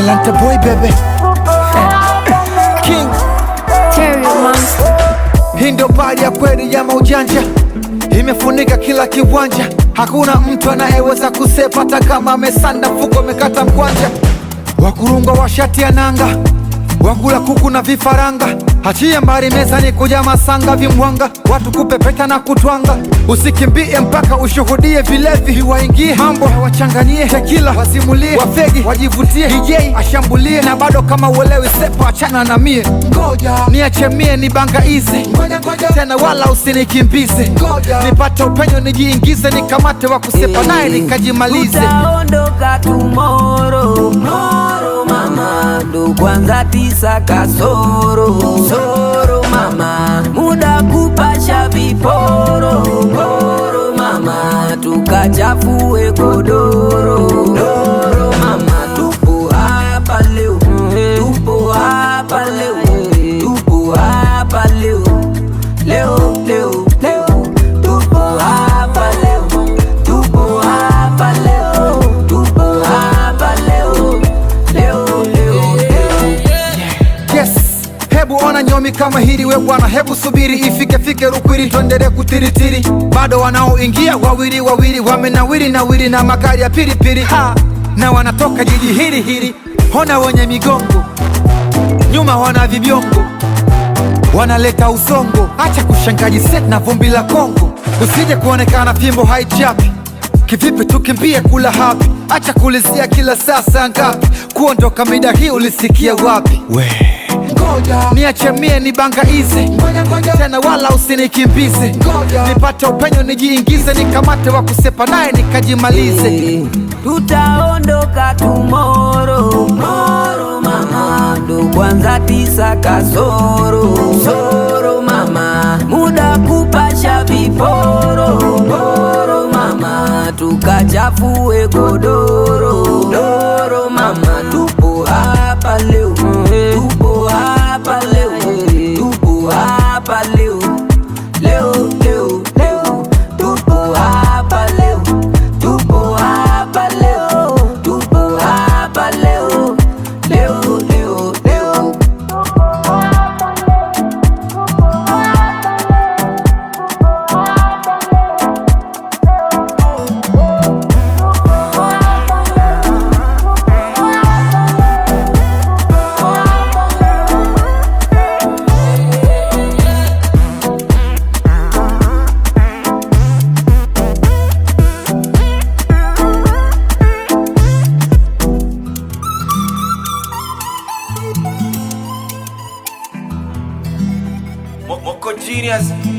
Talanta boy bebe King Terry Monster. Hii ndio bari ya kweli ya maujanja, imefunika kila kiwanja. Hakuna mtu anayeweza kusepa, hata kama amesanda mfuko amekata mkwanja. Wakurungwa wa shati ya nanga, wakula kuku na vifaranga. Achia mbari mezani kuja masanga vimwanga, watu kupepeta na kutwanga. Usikimbie mpaka ushuhudie vilevi viwaingie, mambo wachanganyie, tekila wasimulie, wafegi wajivutie, DJ ashambulie, na bado kama uelewi sepa, achana na mie, ngoja niache mie ni banga izi tena, wala usinikimbize, nipate upenyo nijiingize, nikamate wa kusepa naye nikajimalize. Utaondoka tomorrow moro mama, ndo kwanza tisa kasoro soro mama, muda kupasha viporo poro mama, tukachafue godoro doro mama, tupo hapa leo, tupo hapa leo, tupo hapa leo, leo leo leo, tupo hapa leo, tupo hapa leo, tupo hapa leo, leo leo leo. Yes, hebu ona nyomi kama hili we bwana, hebu subiri ifike fike Rukwiri, tuendelee kutiritiri. Bado wanaoingia wawili wawili, wamenawiri nawiri na magari ya pilipili ha, na wanatoka jiji hili hili. Ona wenye migongo nyuma, wana vibiongo wanaleta usongo. Acha kushangaji set na vumbi la Kongo, usije kuonekana fimbo haichapi Kivipi tukimbie kula hapi? Acha kulizia kila saa saa ngapi? Kuondoka mida hii ulisikia wapi? We niache mie ni banga izi tena, wala usinikimbize, nipate upenyo nijiingize, nikamate wa kusepa naye nikajimalize. Tutaondoka tomorrow moro mama, ndo kwanza tisa kasoro soro mama, muda kupasha viporo poro mama, tukachafue godoro doro mama, tupo hapa leo, tupo hapa leo, tupo hapa leo, leo leo leo, tupo hapa leo, tupo hapa leo, tupo hapa leo, leo leo leo. Mo- Moko Genius